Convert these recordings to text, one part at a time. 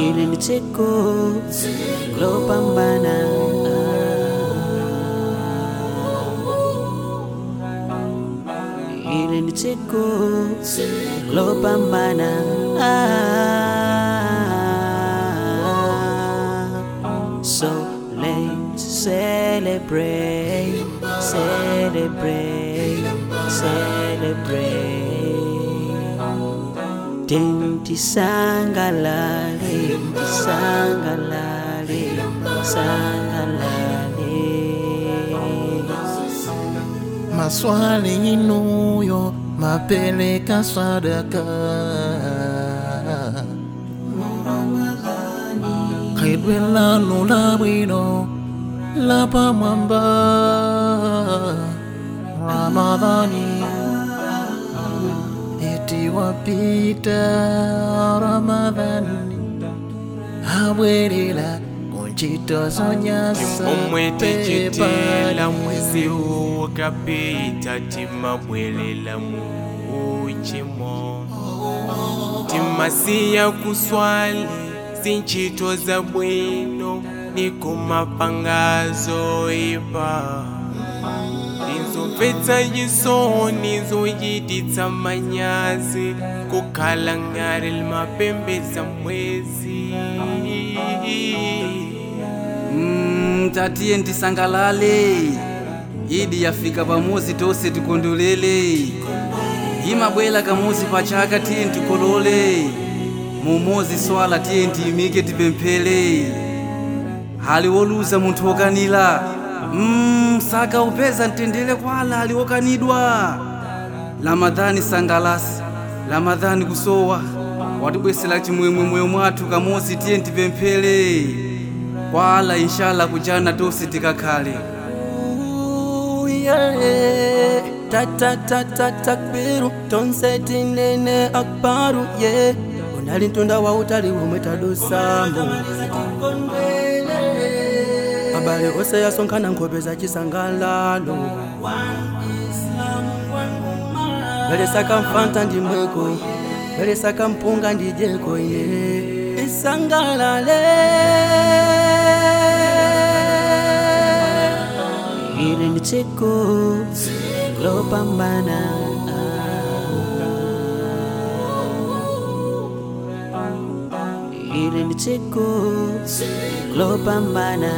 ili ni tsiku lopambana ili ni tsiku lopambana so let's celebrate celebrate celebrate Denti sangalale, sangalale, sangalale. maswali inuyo mapeleka sadaka khaidwe lanu la bwino la pamwamba ramadhani eti wapita ramadhani abwerera kunchito zonyasa omwe tichitela pepani. mwezi huu ukapita timabwelela mu uchimo timasiya kuswali zinchito za bwino ni kumapangazo ipa inzomvetsa yisoni zoyititsa manyazi kukhala ngari limapembeza mwezi Mm, tatiye ndisangalale idi yafika pamuzi tose tikondolele imabwela kamuzi pachaka tiye ndikolole mumozi swala tiye ndiyimike tipemphele hali woluza munthu wokanila mm, saka upeza mtendere kwala ali wokanidwa lamadhani sangalasi lamadhani kusowa watibwesera chimwemwe moyo mwathu kamozi tiye ndipemphele kwala inshallah kujana tonse tikakhale yeah. Tak tak tak tak takbiru tonseti nene akbaru yeah. unali mtunda wa utali umwe tadusambo abale ose yasonkhana nkhope za chisangalalo belesaka mfanta ndimweko belesaka mpunga ndijeko ine isangalale Ili ni tsiku lopambana Ili ni tsiku lopambana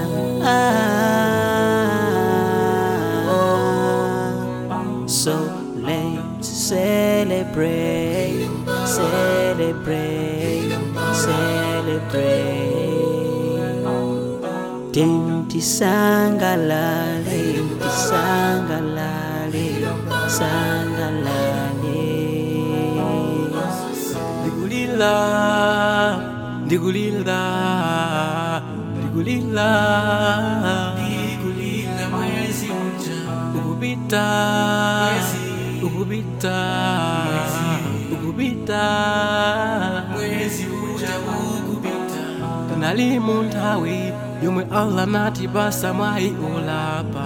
So let's celebrate, celebrate, celebrate. Denti sangalale, sangalale, sangalale. ndikulila ndikulila ndikulila ndikulila mwezi uja ukupita ukupita ukupita mwezi uja ukupita tunali munthawi yomwe allah nati basa mwayi olapa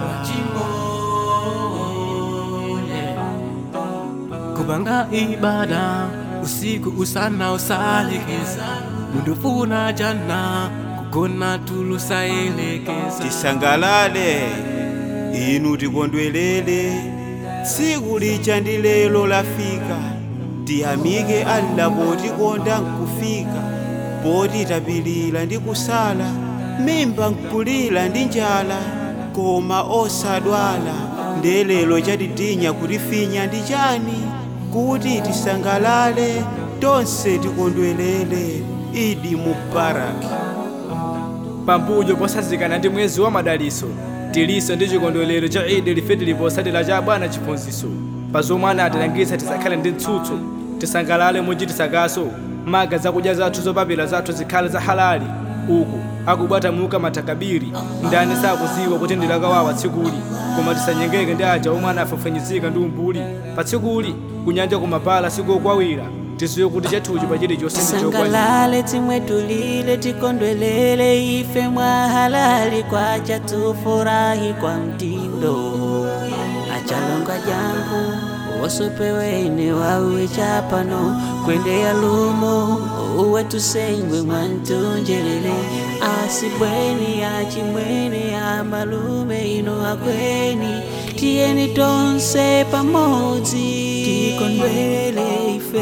kupanga ibada usiku usana usalekeza mundufuna jana kugona tulusaelekeza tisangalale inu tikondwelele tsiku licha ndi lero lafika tiyamike alla potikonda nkufika poti tapilira ndi kusala mimba nkulira ndi njala koma osadwala ndelelo chatitinya kutifinya ndi chani kuti tisangalale tonse tikondwelele idi mubaraki pambuyo posazikana ndi mwezi wa madaliso tiliso ndi chikondwerero cha idi life tiliposatira cha bwana chiphunzitso pa zomwe anatilangitsa tisakhale ndi mtsutso tisangalale mochititsakaso maga zakudya zathu zopapira zathu zikhale za halali uku akubwata muka matakabiri ndani sakuziwa kuti ndilakawawa tsikuli koma tisanyengeke ndi aja omwe anafafanyizika ndi umbuli pa tsikuli kunyanja kumapala sikokwawira tiziwe kuti chathuchi pa chilichonse ndi chokwanira tisangalale timwe tulile tikondwelele ife mwa halali kwacha tufurahi kwa mtindo achalonga jangu wosopeweni wawe chapano kwendea lumo uwe tusengwe mwantunjelele asibweni achimwene amalume ino akweni tiyeni tonse pamodzi tikondwele ife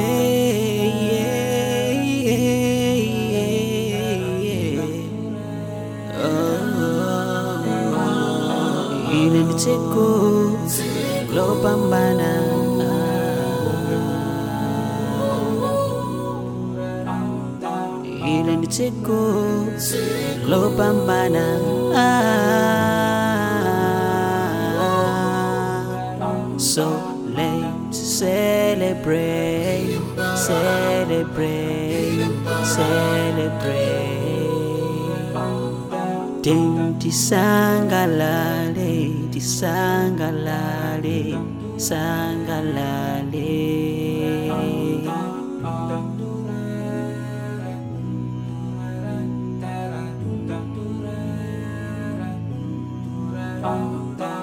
yeah, yeah, yeah. Oh, ile ni siku lopambana ile ni siku lopambana so let's celebrate celebrate celebrate Ting tisangalale, tisangalale, sangalale. Thank